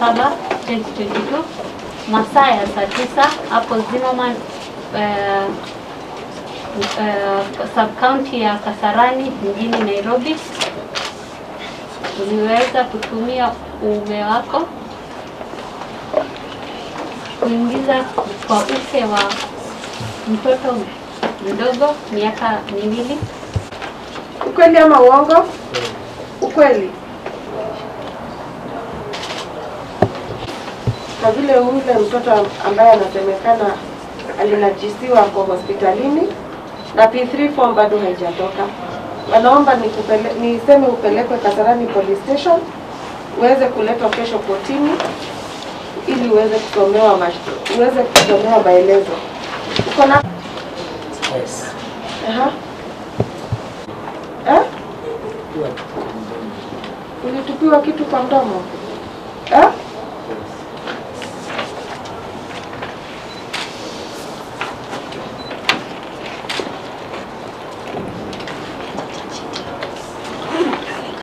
saba 2022 masaa ya saa tisa hapo Zimmerman eh, eh, sub county ya Kasarani mjini Nairobi. Uliweza kutumia uume wako kuingiza kwa uke wa mtoto mdogo miaka miwili. Ukweli ama uongo? Ukweli. Kwa vile yule mtoto ambaye anasemekana alinajisiwa kwa hospitalini na P3 form bado haijatoka, wanaomba nikupele, niseme upelekwe Kasarani police station uweze kuletwa kesho kotini ili uweze kusomewa mash- uweze kusomewa maelezo. Uko na Yes. Aha. Eh? Ulitupiwa kitu kwa mdomo? Eh?